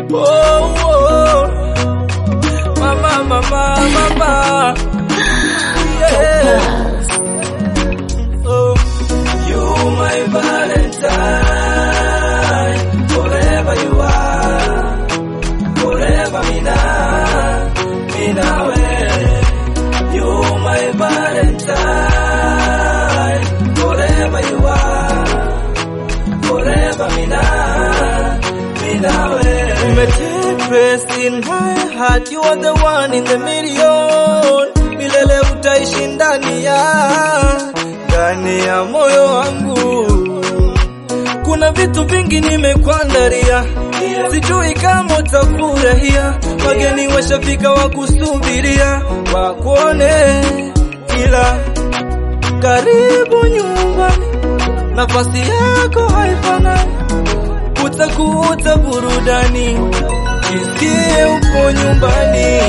Oh, oh. Mama, mama, mama. Yeah. Oh, you my Valentine, forever you are, forever mina, mina we. You my Valentine, forever you are, forever mina, mina we. Umetake rest in my heart, you are the one in the million. Milele utaishi ndani ya ndani ya moyo wangu. Kuna vitu vingi nimekuandalia, sijui kama utafurahia. Wageni washafika wakusubiria, wakuone, ila karibu nyumbani, nafasi yako haifanani, utakuta burudani, jisikie upo nyumbani.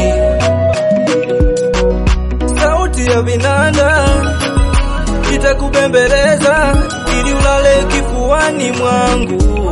Sauti ya vinanda itakubembeleza ili ulale kifuani mwangu.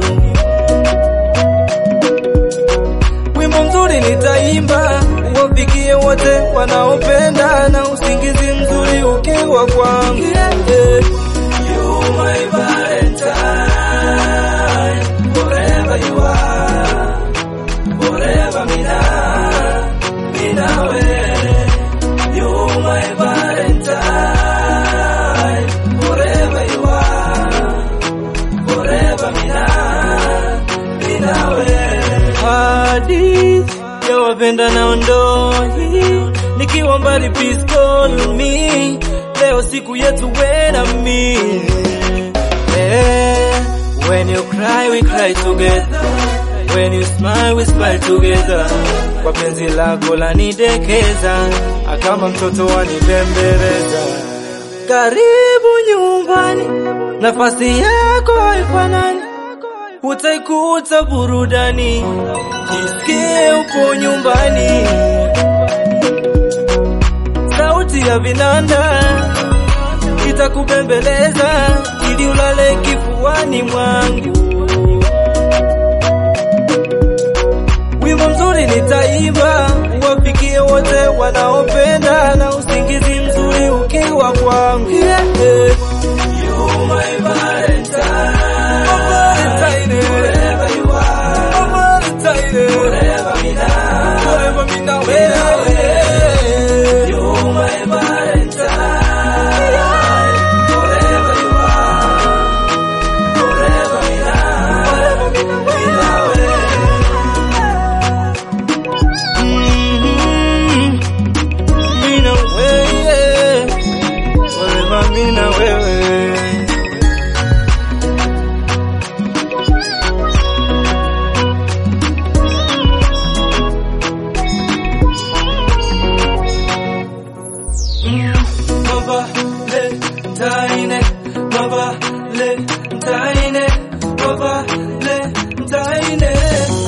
Wimbo mzuri nitaimba uwafikie wote wanaopenda na usingizi mzuri ukiwa kwangu. Yeah. You my Valentine, forever you are, forever mina, mina we. You my Valentine, forever you are, forever mina, mina we. Hadithi ya wapenda na ndoi, nikiwa mbali please call me. Leo siku yetu we na mi. Eh, when you cry we cry together. When you smile we smile together. Kwa penzi lako lanidekeza, kama mtoto wanibembeleza. Karibu nyumbani, nafasi yako haifanani, utaikuta burudani, jisikie upo nyumbani. Sauti ya vinanda itakubembeleza ili ulale kifuani mwangu. Wimbo mzuri nitaimba uwafikie wote wanaopenda na usingizi mzuri ukiwa kwangu. Yeah. You my Valentine. My Valentine. Forever you are. My Valentine. Forever mina. Forever mina wewe. You my Valentine. Forever you are. Forever mina. Forever mina wewe. Mhm. Mina wewe. Forever mina wewe. Mama Valentine, Mama Valentine, Mama Valentine.